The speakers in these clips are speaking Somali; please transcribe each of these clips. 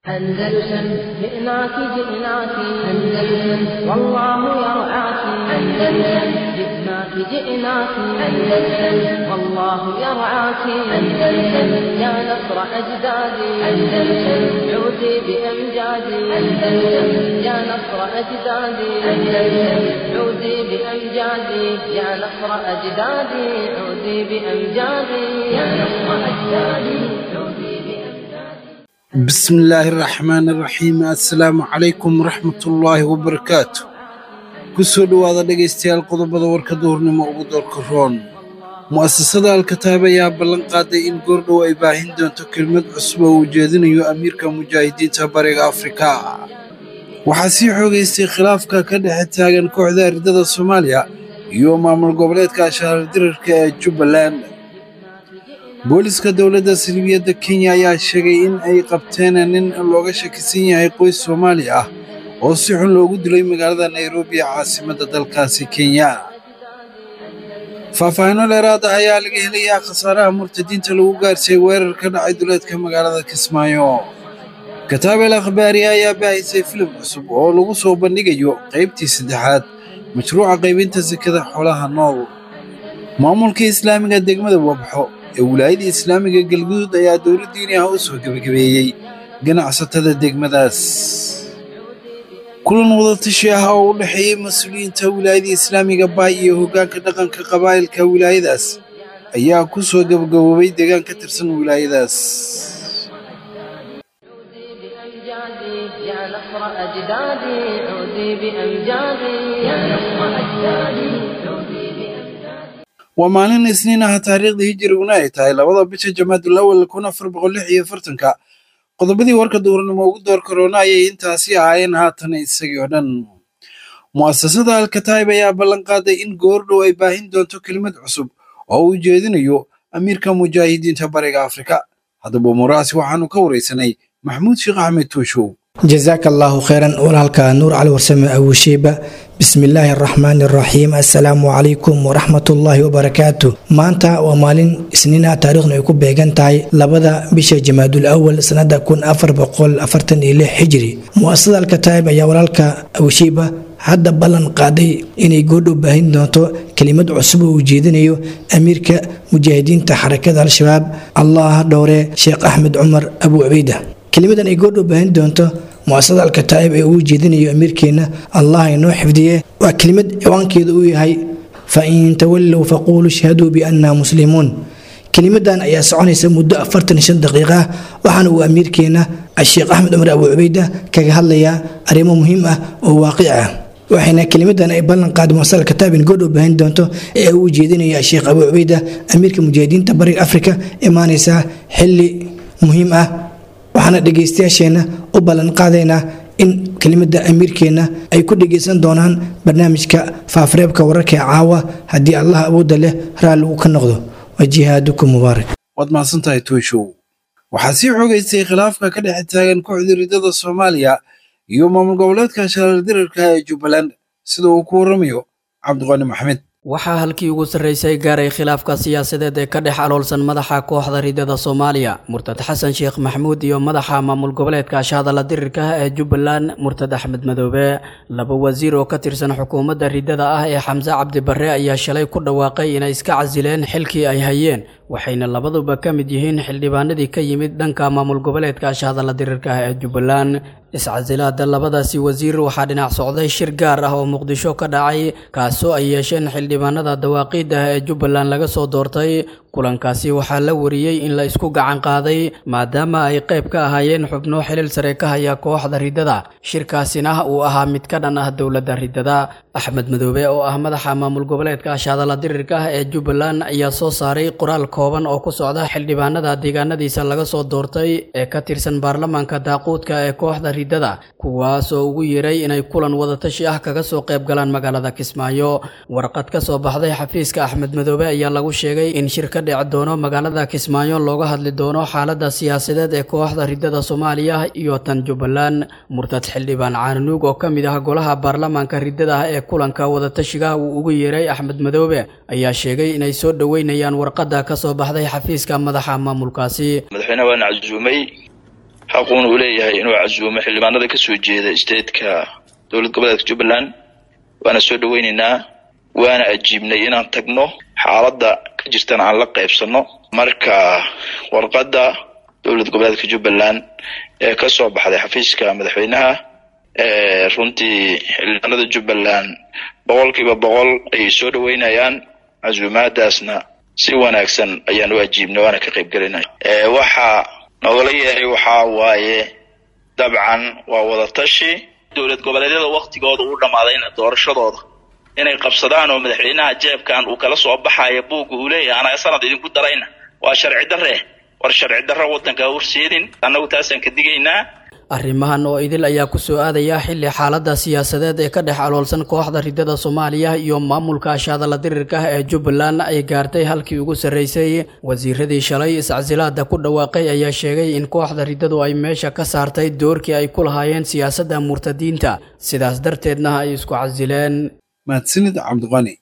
أندلسن جئناك جئناك أندلسن والله يرعاك أندلسن جئناك جئناك أندلسن والله يرعاك أندلسن يا نصر أجدادي أندلسن عودي بأمجادي أندلسن يا نصر أجدادي أندلسن عودي بأمجادي يا نصر أجدادي عودي بأمجادي يا نصر أجدادي عودي بأمجادي بسم الله الرحمن الرحيم assalaamu calaykum waraxmatullaahi wabarakaatu kusoo dhowaada dhegaystayaal qodobada warka duhurnimo ugu doorka roon mu'asasada alkataab ayaa ballan qaaday in goordhow ay baahin doonto kelmad cusub oo uu jeedinayo amiirka mujaahidiinta bariga afrika waxaa sii xoogaystay khilaafka ka dhexe taagan kooxda ardada soomaaliya iyo maamul goboleedka ashaarar-dirarka ee jubbaland booliska dowladda salibiyadda kenya ayaa sheegay in ay qabteen nin looga shakisan yahay qoys soomaali ah oo si xun loogu dilay magaalada nairobi ee caasimadda dalkaasi kenya faahfaahinno dheeraad ah ayaa laga helayaa khasaaraha murtadiinta lagu gaarsiiyey weerar ka dhacay duleedka magaalada kismaayo kataabel akhbaari ayaa baahisay filim cusub oo lagu soo bandhigayo qaybtii saddexaad mashruuca qaybinta sekada xoolaha nool maamulka islaamiga degmada wabxo ee wilaayada islaamiga galguduud ayaa dowlad diini ah u soo gebagabeeyey ganacsatada degmadaas kulan wadatashi ah oo u dhexeeyey mas-uuliyiinta wilaayada islaamiga baay iyo hoggaanka dhaqanka qabaa'ilka wilaayadaas ayaa ku soo gebagaboobay deegaan ka tirsan wilaayadaas عودي بأمجادي يا نصر أجدادي عودي بأمجادي يا نصر أجدادي عودي بأمجادي waa maalin isniin ah taariikhda hijiriguna ay tahay labada bisha jamaadul awal kun afar boqol lix iyo afartanka qodobadii warka duurnimo ugu door karoona ayay intaasi ahaayeen haatan isagii oo dhan mu'asasada alkataib ayaa ballan qaaday in goordhow ay baahin doonto kelimad cusub oo uu jeedinayo amiirka mujaahidiinta bariga afrika haddaba umuurahaasi waxaanu ka waraysanay maxamuud sheekh axmed tuushow jazaaka allaahu kheyran walaalka nuur cali warsame awushiiba bismi illaahi araxmaani araxiim assalaamu calaykum waraxmatullaahi wabarakaatu maanta waa maalin isniina taariikhnu ay ku beegan tahay labada bisha jamaadul awal sanada kun afar boqol afartan iyo lix xijiri mu'asasada alkataib ayaa walaalka awushiiba hadda ballan qaaday inay goordhow baahin doonto kelimad cusub oo uu jeedinayo amiirka mujaahidiinta xarakada al-shabaab allah dhowre sheekh axmed cumar abu cubeyda kelimadan ay goordhow baahin doonto muasasada alkataa'ib ee uu jeedinayo amiirkeenna allah inoo xifdiye waa kelimad ciwaankeedu uu yahay fa in tawallow faquuluu ishhaduu biannaa muslimuun kelimadan ayaa soconaysa muddo afartan shan daqiiqa ah waxaana uu amiirkeenna sheekh axmed cumar abu cubeyda kaga hadlayaa arrimo muhiim ah oo waaqic ah waxayna kelimadan ay ballan qaaday muasasada alkataa'ib in goordhow baahin doonto ee uu jeedinayo sheekh abu cubeyda amiirka mujaahidiinta bariga afrika imaanaysaa xili muhiim ah waxaana dhegaystayaasheenna u ballan qaadaynaa in kelimada amiirkeenna ay ku dhegaysan doonaan barnaamijka faafareebka wararka ee caawa haddii allah awoodda leh raalli uu ka noqdo wa jihaadukum mubaarak waad mahadsantahay tuushow waxaa sii xoogaystay khilaafka ka dhexe taagan kooxda ridada soomaaliya iyo maamul goboleedka shaalardirarka ee jubbaland sida uu ku warramayo cabdiqani maxmed waxaa halkii ugu sarraysay gaaray khilaafka siyaasadeed ee ka dhex aloolsan madaxa kooxda ridada soomaaliya murtad xasan sheekh maxamuud iyo madaxa maamul goboleedka ashahadalla dirirka ah ee jubbaland murtad axmed madoobe laba wasiir oo ka tirsan xukuumadda ridada ah ee xamse cabdi barre ayaa shalay ku dhawaaqay inay iska casileen xilkii ay hayeen waxayna labaduba ka mid yihiin xildhibaanadii ka yimid dhanka maamul goboleedka ashahadalla dirirka ah ee jubbaland iscasilaada labadaasi wasiir waxaa dhinac socday shir gaar ah oo muqdisho ka dhacay kaasoo ay yeesheen xildhibaanada dawaaqiidda ah ee jubbaland laga soo doortay kulankaasi waxaa la wariyey in la isku gacan qaaday maadaama ay qayb ka ahaayeen xubno xilil sare ka haya kooxda ridada shirkaasina uu ahaa mid ka dhan ah dowladda ridada axmed madoobe oo ah madaxa maamul goboleedka ashadalla dirirka ah ee jubbaland ayaa soo saaray qoraal kooban oo ku socda xildhibaanada deegaanadiisa laga soo doortay ee ka tirsan baarlamaanka daaquudka ee kooxda ridada kuwaas oo ugu yeeray inay kulan wadatashi ah kaga soo qayb galaan magaalada kismaayo warqad ka soo baxday xafiiska axmed madoobe ayaa lagu sheegay in shir ka dhici doono magaalada kismaayo looga hadli doono xaalada siyaasadeed ee kooxda ridada soomaaliya iyo tan jubbaland murtad xildhibaan caananuug oo ka mid ah golaha baarlamaanka ridada ah ee kulanka wadatashiga uu ugu yeeray axmed madoobe ayaa sheegay inay soo dhoweynayaan warqadda ka soo baxday xafiiska madaxa maamulkaasi madaxweynaha waana casuumay xaquuna uu leeyahay inuu casuumo xildhibaanada ka soo jeeda statetka dowlad goboleedka jubbaland waana soo dhaweyneynaa waana ajiibnay inaan tagno xaaladda ka jirtana aan la qaybsano marka warqadda dowlad goboleedka jubbaland ee ka soo baxday xafiiska madaxweynaha runtii xildhibaanada jubbaland boqolkiiba boqol ayay soo dhaweynayaan casuumaadaasna si wanaagsan ayaan u ajiibnay waana ka qayb gelinay waxaa nogala yeeray waxaa waaye dabcan waa wadatashi dowlad goboleedyada waktigooda uu dhammaadayna doorashadooda inay qabsadaan oo madaxweynaha jeebkan uu kala soo baxayo buugga uu leeyahay anaga sanad idinku darayna waa sharci darre war sharci darro waddanka horseedin annagu taasaan ka digaynaa arrimahan oo idil ayaa ku soo aadaya xilli xaaladda siyaasadeed ee ka dhex aloolsan kooxda ridada soomaaliya iyo maamulka ashaadala dirirka ah ee jubbaland ay gaartay halkii ugu sarreysay wasiiradii shalay iscasilaada ku dhawaaqay ayaa sheegay in kooxda ridadu ay meesha ka saartay doorkii ay ku lahaayeen siyaasadda murtadiinta sidaas darteedna ay isku casileen mahadsanid cabdiqani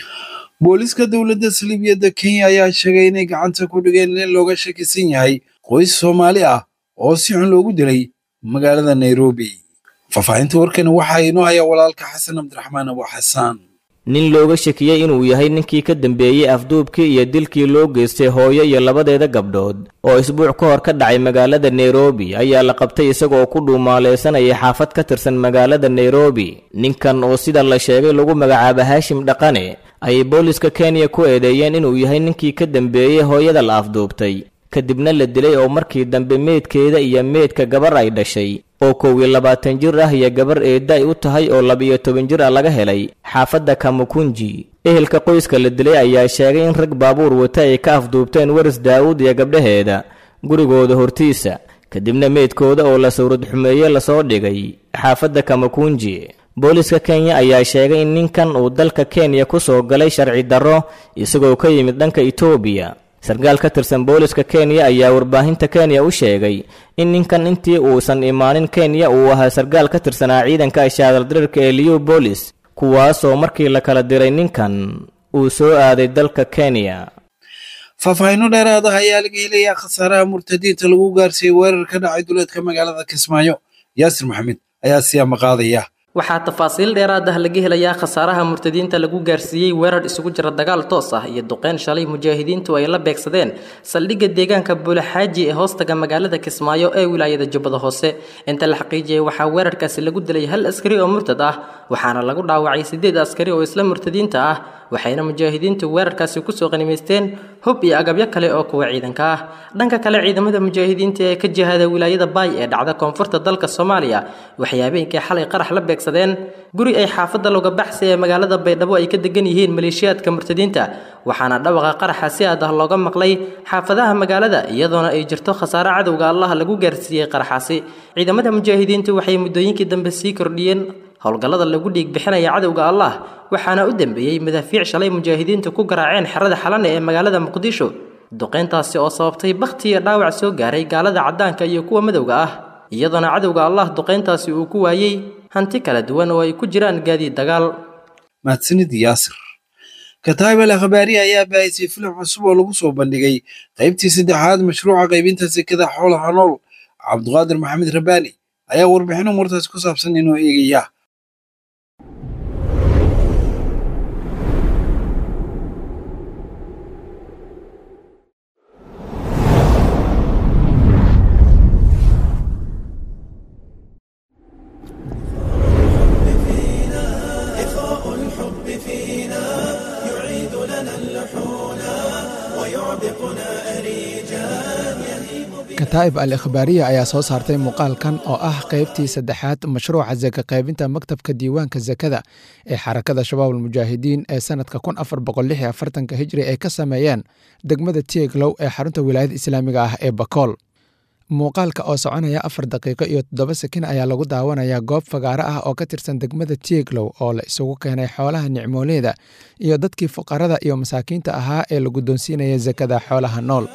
booliska dowladda saliibiyadda kenya ayaa sheegay inay gacanta ku dhigeen in looga shakisan yahay qoys soomaali ah oo si xun loogu dilay magaalada nairobi faahfaahinta warkani waxaa inoo haya walaalka xasan cabdiraxmaan abu xasaan nin looga shakiyey inuu yahay ninkii ka dambeeyey afduubkii iyo dilkii loo geystay hooyo iyo labadeeda gabdhood oo isbuuc ka hor ka dhacay magaalada nairobi ayaa la qabtay isagoo ku dhuumaaleysanaya xaafad ka tirsan magaalada nairobi ninkan oo sida la sheegay lagu magacaaba haashim dhaqane ayay booliska kenya ku eedeeyeen inuu yahay ninkii ka dambeeyey hooyada la afduubtay kadibna la dilay oo markii dambe meydkeeda iyo meydka gabar ay dhashay oo kow iyo labaatan jir ah iyo gabar eedda ay u tahay oo laba-iyo toban jir ah laga helay xaafadda kamukunji ehelka qoyska la dilay ayaa sheegay in rag baabuur wata ay ka afduubteen waris daawud iyo gabdhaheeda gurigooda hortiisa kadibna meydkooda oo la sawrad xumeeye lasoo dhigay xaafadda kamakunji booliska kenya ayaa sheegay in ninkan uu dalka kenya ku soo galay sharci darro isagoo ka yimid dhanka etoobiya sarkaal ka tirsan booliska kenya ayaa warbaahinta kenya u sheegay in ninkan intii uusan imaanin kenya uu ahaa sarkaal ka tirsanaa ciidanka ashaadaldirirka ee liyu boolis kuwaasoo markii la kala diray ninkan uu soo aaday dalka kenya faahfaahinno dheeraad ah ayaa laga helayaa khasaaraha murtadiinta lagu gaarsiiyey weerar ka dhacay duleedka magaalada kismaayo yaasir maxamed ayaa siyaama qaadaya waxaa tafaasiil dheeraad ah laga helayaa khasaaraha murtadiinta lagu gaarsiiyey weerar isugu jira dagaal toos ah iyo duqeyn shalay mujaahidiintu ay la beegsadeen saldhigga deegaanka buulaxaaji ee hoostaga magaalada kismaayo ee wilaayada jubbada hoose inta la xaqiijiyey waxaa weerarkaasi lagu dilay hal askari oo murtad ah waxaana lagu dhaawacay siddeed askari oo isla murtadiinta ah waxayna mujaahidiintu weerarkaasi kusoo qanimaysteen hub iyo agabyo kale oo kuwa ciidanka ah dhanka kale ciidamada mujaahidiinta ee ka jihada wilaayada baay ee dhacda koonfurta dalka soomaaliya waxay habeenkii xalay qarax la beegsadeen guri ay xaafadda looga baxsay ee magaalada baydhabo ay ka degan yihiin maleeshiyaadka murtadiinta waxaana dhawaqa qaraxa si aad ah looga maqlay xaafadaha magaalada iyadoona ay jirto khasaare cadowga allah lagu gaarsiiyey qaraxaasi ciidamada mujaahidiintu waxay muddooyinkii dambe sii kordhiyeen howlgallada lagu dhiig bixinaya cadowga allah waxaana u dambeeyey madaafiic shalay mujaahidiintu ku garaaceen xerada xalane ee magaalada muqdisho duqeyntaasi oo sababtay bakhti iyo dhaawac soo gaaray gaalada caddaanka iyo kuwa madowga ah iyadoona cadowga allah duqeyntaasi uu ku waayey hanti kala duwan oo ay ku jiraan gaadiid dagaal mahadsanid yaasir kataib al akhbaari ayaa baahisay filim cusub oo lagu soo bandhigay qaybtii saddexaad mashruuca qaybinta sekada xoolaha nool cabduqaadir maxamed rabaani ayaa warbixin umurtaas ku saabsan inuu eegaya kataa'ib al ikhbaariya ayaa soo saartay muuqaalkan oo ah qaybtii saddexaad mashruuca saka qaybinta maktabka diiwaanka sakada ee xarakada shabaab almujaahidiin ee sanadka kun afar boqol lix iyo afartanka hijri ay ka sameeyeen degmada tieglow ee xarunta wilaayada islaamiga ah ee bakool muuqaalka oo soconaya afar daqiiqo iyo toddoba sakin ayaa lagu daawanayaa goob fagaaro ah oo ka tirsan degmada tieglow oo la isugu keenay xoolaha nicmooleeda iyo dadkii fuqarada iyo masaakiinta ahaa ee la guddoonsiinaya sakada xoolaha nool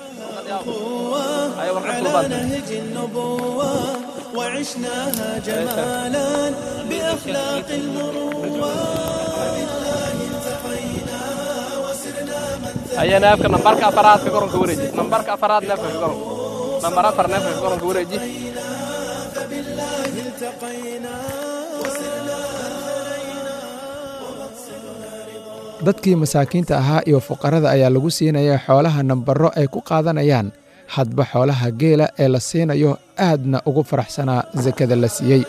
نهج النبوة وعشناها جمالا بأخلاق المروة بالله التقينا وسرنا من هيا نافك نمبرك أفراد كقرن كوريج نمبرك أفراد نافك كقرن nambar afar neefka goronka wareeji dadkii masaakiinta ahaa iyo fuqarada ayaa lagu siinaya xoolaha nambaro ay ku qaadanayaan hadba xoolaha geela ee la siinayo aadna ugu faraxsanaa sakada la siiyey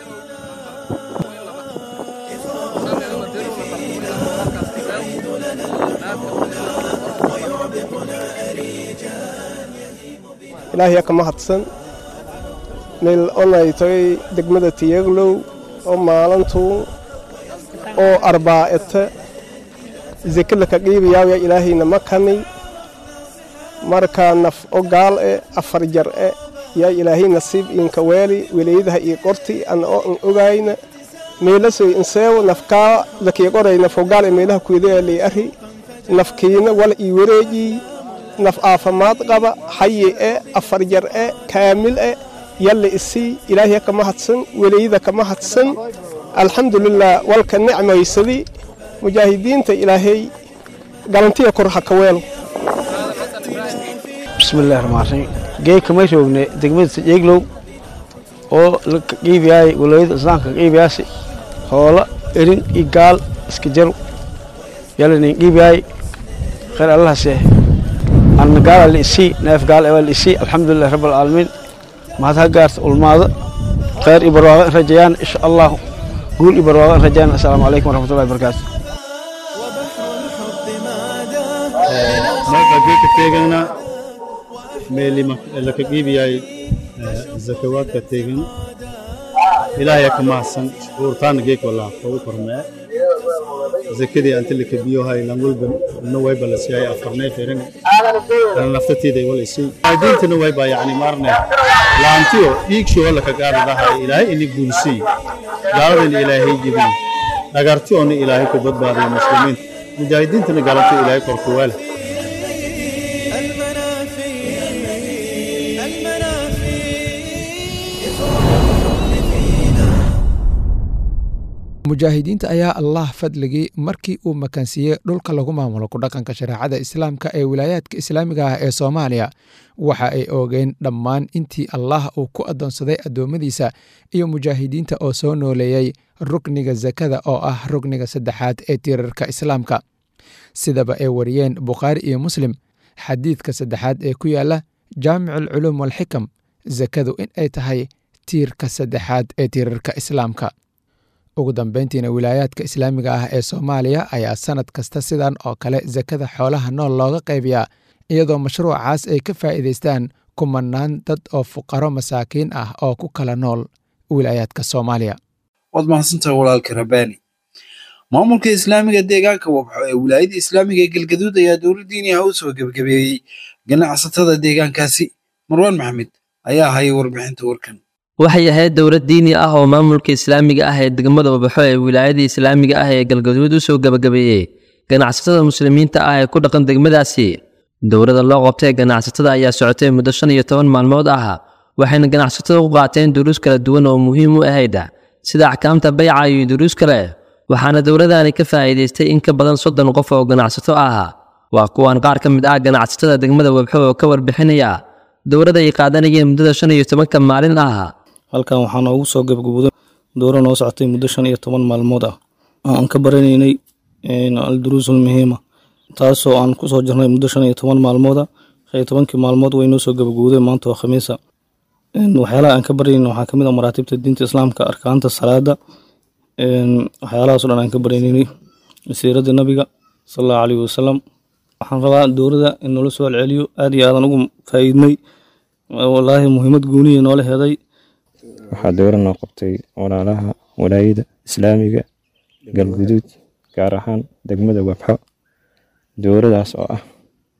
ilaahiya ka mahadsan meel onay tagay degmada tiyeglow oo maalintuu oo arbaa'ete zekada ka qiibayaawya ilaahayna ma kani markaa naf o gaal e afar jar e yaa ilaahay nasiib inka weeli weleydaha ii qorti ana oo an ogayna meelasoy inseewo nafkaa lakii qoray nafo gaal e meelaha kuydaya lii ari nafkiina wala ii wareejii naf aafamaad qaba hayi e afar jar e kaamil e yalle isii ilaahiya ka mahadsan weleyda ka mahadsan alxamdulilah walka nicmaysadii mujaahidiinta ilaahay galantiya kor ha ka weelo bismillahi raxmaan raxiim geedka may roogne degmada sajeeglow oo la qiibiyaay walayada islaamka qiibiyaasi hoola erin iyo gaal iska jaro yalanin qiibiyaay khayr allahase anna gaala la isii neef gaal ewaa la isii alxamdulilahi rabbi alcaalamiin mahad ha gaarta ulmaada khayr iyo barwaaqa in rajayaan insha allahu guul iyo barwaaqa in rajayaan assalaamu calaykum waraxmatullahi wabarakaatu marka geedka teegana meeli laka qiibiyay zakawaadka teegan ilaahaya ka mahadsan uurtaana geek walaa ugu kormee zakadii anta laka biyohay langulba na wayba la siiyay afarnay feeran ana naftateeda wala isii diintana wayba yacni maarne laantiyo dhiigsho wala ka gaadi lahay ilaahay ini guulsii gaaladana ilaahay jibin dhagartiyoona ilaahay ku badbaadiyo muslimiinta mujaahidiintana galanto ilaahay korku waala mujaahidiinta ayaa allah fadligii markii uu makansiiyey dhulka lagu maamulo ku dhaqanka shareecada islaamka ee wilaayaadka islaamiga ah ee soomaaliya waxa ay oogeen dhammaan intii allah uu ku addoonsaday addoommadiisa iyo mujaahidiinta oo soo nooleeyey rukniga sakada oo ah rukniga saddexaad ee tiirarka islaamka sidaba ay wariyeen bukhaari iyo muslim xadiidka saddexaad ee ku yaala jaamic alculuum walxikam sakadu in ay tahay tiirka saddexaad ee tiirarka islaamka ugu dambeyntiina wilaayaadka islaamiga ah ee soomaaliya ayaa sannad kasta sidan oo kale sakada xoolaha nool looga qaybiyaa iyadoo mashruucaas ay ka faa'iidaystaan kumanaan dad oo fuqaro masaakiin ah oo ku kala nool wilaayaadka soomaaliya waad mahadsantahay walaalka rabaani maamulka islaamiga deegaanka wabxo ee wilaayada islaamiga ee galgaduud ayaa dowladdiini ah u soo gebagabeeyey ganacsatada deegaankaasi marwaan maxamed ayaa hayay warbixinta warkan waxay ahayd dowlad diini ah oo maamulka islaamiga ah ee degmada wabaxo ee wilaayada islaamiga ah ee galgaduud u soo gebagabeeyey ganacsatada muslimiinta ah ee ku dhaqan degmadaasi dowladda loo qabtay ganacsatada ayaa socotay muddo shan iyo toban maalmood ah waxayna ganacsatada u qaateen duruus kala duwan oo muhiim u ahayd sida axkaamta bayca iyo duruus kale waxaana dowladani ka faa'iidaystay in ka badan soddon qof oo ganacsato ah waa kuwan qaar ka mid ah ganacsatada degmada wabxo oo ka warbixinaya dowladda ay qaadanayeen muddada shan iyo tobanka maalin ah halkan waxaa noogu soo gabagabooday dooro noo socotay muddo shan iyo toban maalmood ah oo aan ka baranaynay alduruusul muhiima taasoo aan kusoo jirnay muddo shan iyo toban maalmooda shan iyo tobankii maalmood way noo soo gabagabowday maanta waa khamiisa waxyaalaha aan ka baraynin waxaa kamid ah maraatibta diinta islaamka arkaanta salaada waxyaalahaas o dhan aan ka baraynaynay siirada nabiga sal allahu alayhi wasalam waxaan rabaa dowladda in noola soo celceliyo aad iyo aadan ugu faa'iidnay walaahi muhiimad gooniya noola heday waxaa dowra noo qabtay walaalaha walaayada islaamiga galguduud gaar ahaan degmada wabxo dowradaas oo ah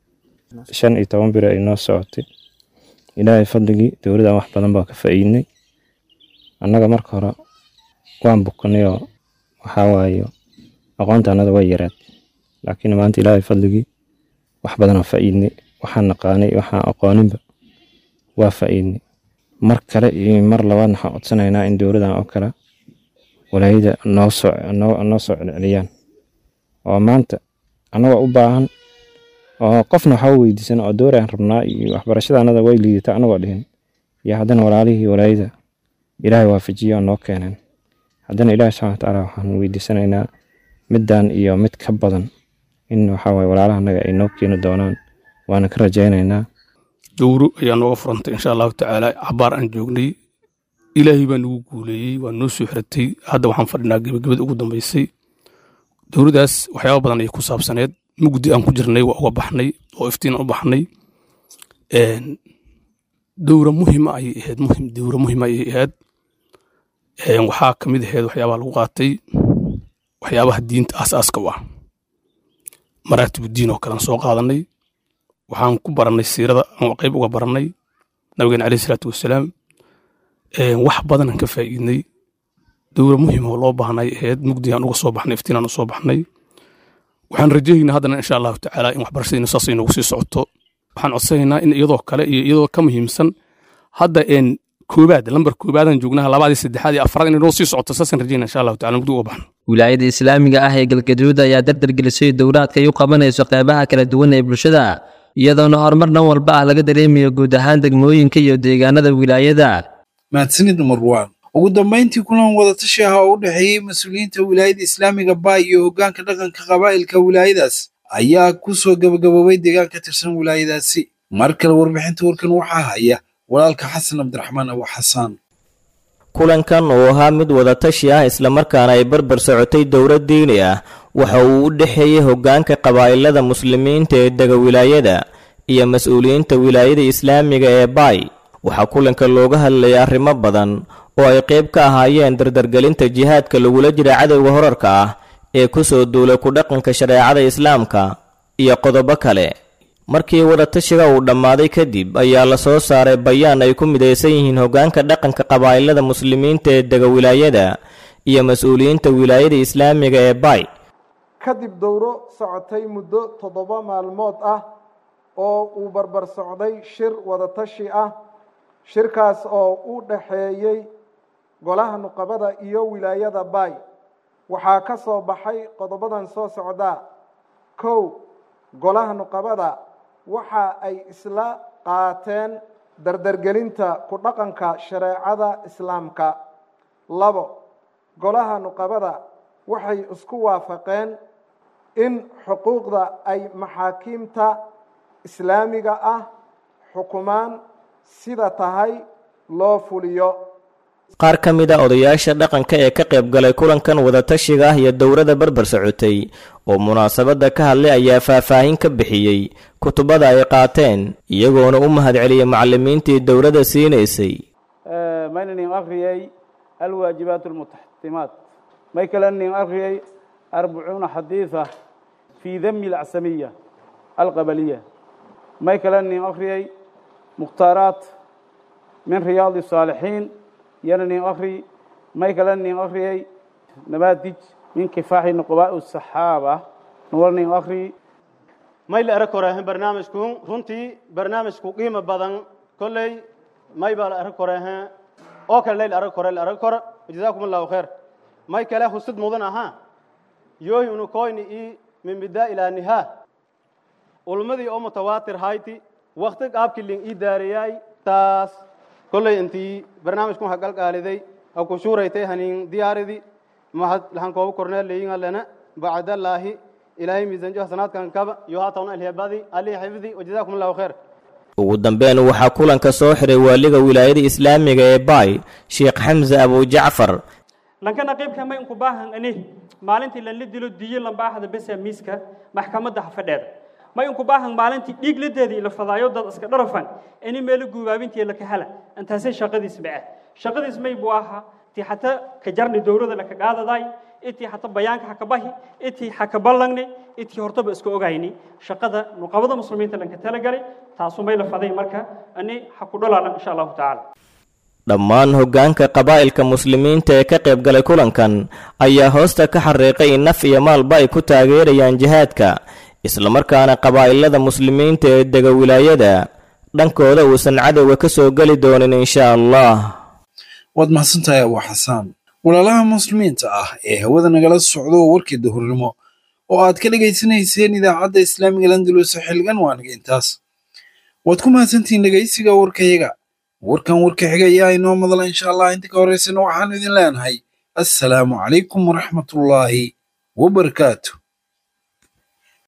shan iyo toban biri ay noo socotay ilaahay fadligii dowladan wax badan baa ka faa'iidnay annaga marka hore waan bukanayoo waxaa waaye aqoonta annada way yaraad laakiin maanta ilaahay fadligii wax badanaa faa'iidnay waxaan naqaanay waxaan aqooninba waa faa'iidnay mar kale iyo mar labaad waxaan codsanaynaa in dowladan oo kale walaayada noo soo noo soo celceliyaan oo maanta annagoo u baahan oo qofna waxba weydiisan oo dowraan rabnaa iyo waxbarashada annada way liidata annagoo dhihin iyo haddana walaalihii walaayada ilaahay waafajiyo oo noo keeneen haddana ilaahi subxana watacaala waxaan weydiisanaynaa middan iyo mid ka badan in waxaawaye walaalahanaga ay noo keeni doonaan waana ka rajaynaynaa dowro ayaa nooga furantay insha allahu tacaala cabaar aan joognay ilaahay baa nagu guuleeyey waa noo soo xiratay hadda waxaan fadhinaa gebagabada ugu dambeysay dowladaas waxyaaba badan ayay ku saabsaneed mugdi aan ku jirnay waa uga baxnay oo iftiin aan u baxnay dowra muhima ayay ahayd muhim dowra muhima ayay ahayd waxaa ka mid ahayd waxyaabaha lagu qaatay waxyaabaha diinta aasaaska u ah maraatibu diin oo kalean soo qaadanay waxaan ku barannay siirada aan qayb uga barannay nabigeena caleyhi salaatu wasalaam wax badanaan ka faa'iidnay dowra muhim oo loo baahnay ahayd mugdigaan uga soo baxnay iftiinaan u soo baxnay waxaan rajaynaa haddana insha allahu tacaala in waxbarashadiina saas ay noogu sii socoto waxaan codsanaynaa in iyadoo kale iyo iyadoo ka muhiimsan hadda een koobaad lambar koobaadaan joognaha labaadii saddexaad iyo afraad inay noo sii socoto saasaan rajaynaa insha allahu tacala mugdi uga baxno wilaayada islaamiga ah ee galgaduud ayaa dardargelisay dowlaadka ay u qabanayso qeybaha kala duwan ee bulshada iyadoona horumar dhan walba ah laga dareemayo guud ahaan degmooyinka iyo deegaanada wilaayada mahadsanid marwaan ugu dambayntii kulan wadatashi ah oo u dhexeeyey mas-uuliyiinta wilaayada islaamiga baay iyo hoggaanka dhaqanka qabaa'ilka wilaayadaas ayaa ku soo gabagaboobay deegaan ka tirsan wilaayadaasi mar kale warbixinta warkan waxaa haya walaalka xasan cabdiraxmaan abu xasaan kulankan oo ahaa mid wadatashi ah islamarkaana ay barbar socotay dowlad diini ah waxa uu u dhexeeyey hoggaanka qabaa'ilada muslimiinta ee dega wilaayada iyo mas-uuliyiinta wilaayada islaamiga ee baay waxaa kulanka looga hadlayay arrimo badan oo ay qayb ka ahaayeen dardargelinta jihaadka lagula jira cadowga horarka ah ee ku soo duulay ku dhaqanka shareecada islaamka iyo qodobo kale markii wadatashiga uu dhammaaday kadib ayaa la soo saaray bayaan ay ku midaysan yihiin hoggaanka dhaqanka qabaa'ilada muslimiinta ee dega wilaayada iyo mas-uuliyiinta wilaayada islaamiga ee baay kadib dowro socotay muddo toddoba maalmood ah oo uu barbar socday shir wadatashi ah shirkaas oo u dhaxeeyey golaha nuqabada iyo wilaayada baay waxaa ka soo baxay qodobadan soo socdaa kow golaha nuqabada waxa ay isla qaateen dardargelinta ku dhaqanka shareecada islaamka labo golaha nuqabada waxay isku waafaqeen in xuquuqda ay maxaakiimta islaamiga ah xukumaan sida tahay loo fuliyo qaar ka mid a odayaasha dhaqanka ee ka qayb galay kulankan wadatashiga ah iyo dowladda barbar socotay oo munaasabadda ka hadlay ayaa faahfaahin ka bixiyey kutubada ay qaateen iyagoona u mahadceliyey macallimiintii dowladda siinaysay maynanin akhriyey alwaajibaat almutaxtimaat may kalanin akhriyey arbacuuna xadiida fii dami alcsamiya alqabaliya may kalanin akhriyey mukhtaaraat min riyaadi الsaalixiin yana nin akri may kala nin akriyey nabaadij min kifaaxi nuqbaa saxaaba nuwal nin akri may la arag koreehen barnaamijku runtii barnaamijku qiimo badan kolley may baa la arag koreehen oo kale layla arag kore la arag kore jazaakum allahu khayr may kale husid mudan ahaa yoohi unu koyni i min bidaa ilaa nihaa ulmadii oo mutawaatir hayti wakti qaabkii lin ii daareyaay taas kolley intii barnaamijku ha galgaaliday ha ku shuuraytay hanin diyaaridi mahad lahan koobu korneel leeyinga lena bacdallaahi ilaahay miisanjo hasanaadkan kaba iyo haatawna alhebadi ali xifdi wajazaakum allahu khayr ugu dambeyn waxaa kulanka soo xiray waaliga wilaayada islaamiga ee baay sheekh xamse abujacfar lankana qaybka may unku baahan ani maalintii lanla dilo diyo lambaaxda besa miiska maxkamadda hafadheeda may unku baahan maalintii dhiig ladeedii la fadaayo dad iska dharafan ini meelo guubaabintii la kahala intaasay shaqadiis bace shaqadiis may buu ahaa tii xata ka jarni dowrada laka qaadaday itii xata bayaanka ha ka bahi itii ha ka ballangni itii hortaba iska ogayni shaqada nuqabada muslimiinta lanka talagalay taasu may la faday marka ani ha ku dhalaana insha allahu tacaala dhammaan hoggaanka qabaa'ilka muslimiinta ee ka qayb galay kulankan ayaa hoosta ka xariiqay in naf iyo maalba ay ku taageerayaan jihaadka islamarkaana qabaa'ilada muslimiinta ee dega wilaayada dhankooda uusan cadowga ka soo geli doonin insha allah waad mahadsantahay abu xasaan walaalaha muslimiinta ah ee hawada nagala socdo warkii duhurnimo oo aad ka dhegaysanayseen idaacadda islaamiga landulus xilgan waa naga intaas waad ku mahadsantihiin dhegaysiga warkayaga warkan warka xiga ayaa inoo madala insha allah inta ka horeysana waxaanu idin leenahay assalaamu calaykum waraxmatullaahi wabarakaatu